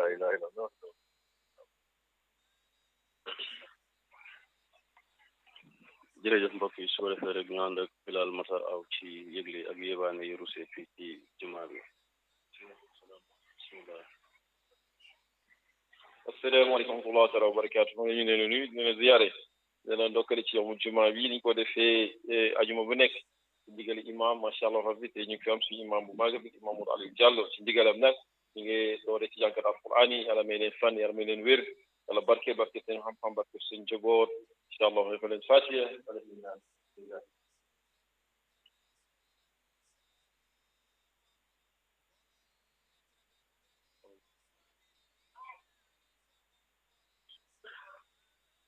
ilaha illallah jërëjëf mbokk yi su ko defee rek ñu ànd ak Bilal Matar aw ci yëgle ak yébaane yu rusee fii ci jumaa bi bismillah asalaamaaleykum wa rahmatulah taala wa barakaatu maa ngi leen di nuyu di leen ziyaare di leen ndokkale ci yomu jumaa bi ni ko defee ajuma bu nekk ci ndigali imam macha allah rabbi te ñu ngi fi am suñu imam bu mag bi imam Modou Aliou Diallo ci ndigalam nag ñu ngi doore ci jàngat alquran yi yàlla may leen fan yàlla may leen wér yàlla barke barke seen xam-xam barke seen njaboot incha allah defal leen fatiha